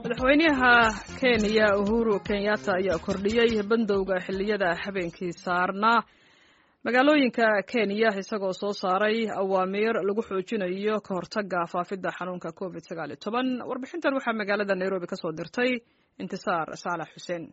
madaxweynaha kenya uhuru kenyatta ayaa kordhiyey bandowga xilliyada habeenkii saarnaa magaalooyinka kenya isagoo soo saaray awaamiir lagu xoojinayo ka hortaga faafidda xanuunka covid sagaaliyo toban warbixintan waxaa magaalada nairobi kasoo dirtay intisaar saalax xuseen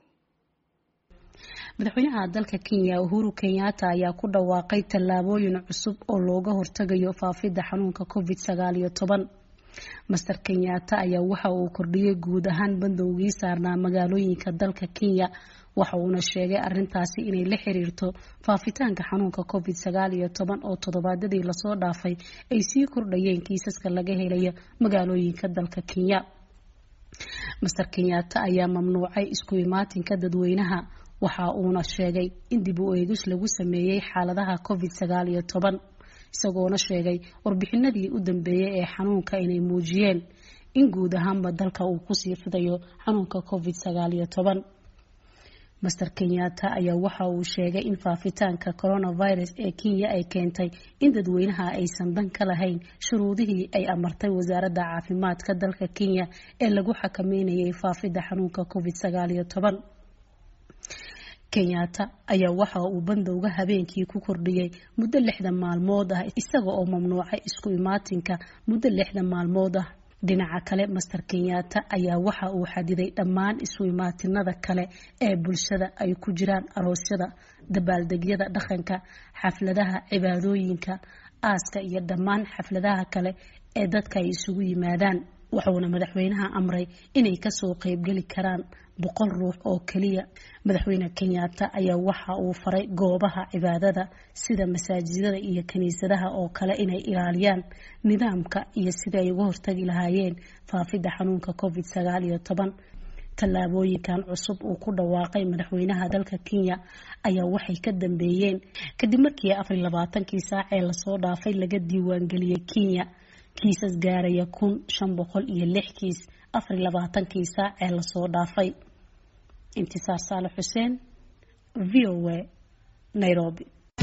madaxweynaha dalka kenya uhuru kenyatta ayaa ku dhawaaqay tallaabooyin cusub oo looga hortagayo faafidda xanuunka covid sagaaliyo toban master kenyatta ayaa waxa uu kordhiyey guud ahaan bandowgii saarnaa magaalooyinka dalka kenya waxa uuna sheegay arintaasi inay la xiriirto faafitaanka xanuunka covid sagaal iyo toban oo toddobaadyadii lasoo dhaafay ay sii kordhayeen kiisaska laga helayo magaalooyinka dalka kenya master kenyatta ayaa mamnuucay isku imaatinka dadweynaha waxa uuna sheegay in dib u eegis lagu sameeyey xaaladaha covid sagaal iyo toban isagoona sheegay warbixinadii u dambeeyey ee xanuunka inay muujiyeen in guud ahaanba dalka uu kusii fidayo xanuunka covid sagaal iyo toban master kenyatta ayaa waxa uu sheegay in faafitaanka coronavirus ee kenya ay keentay in dadweynaha aysan dan ka lahayn shuruudihii ay amartay wasaaradda caafimaadka dalka kenya ee lagu xakameynayay faafidda xanuunka covid sagaal iyo toban kenyatta ayaa waxa uu bandowga habeenkii ku kordhiyey muddo lixdan maalmood ah isaga oo mamnuucay isku imaatinka muddo lixdan maalmood ah dhinaca kale master kenyatta ayaa waxa uu xadiday dhammaan isu imaatinada kale ee bulshada ay ku jiraan aroosyada dabaaldegyada dhaqanka xafladaha cibaadooyinka aaska iyo dhammaan xafladaha kale ee dadka ay isugu yimaadaan wuxuuna madaxweynaha amray inay kasoo qeybgeli karaan boqol ruux oo keliya madaxweyne kenyatta ayaa waxa uu faray goobaha cibaadada sida masaajidada iyo kiniisadaha oo kale inay ilaaliyaan nidaamka iyo sida ay uga hortagi lahaayeen faafidda xanuunka covid sagaal iyo toban tallaabooyinkan cusub uu ku dhawaaqay madaxweynaha dalka kenya ayaa waxay ka dambeeyeen kadib markii afar iyo labaatankii saac ee lasoo dhaafay laga diiwaangeliyey kenya kiisas gaaraya kun shan boqol iyo lix kiis afar iyo labaatankii saac ee lasoo dhaafay intisaar saale xuseen v o a nairobi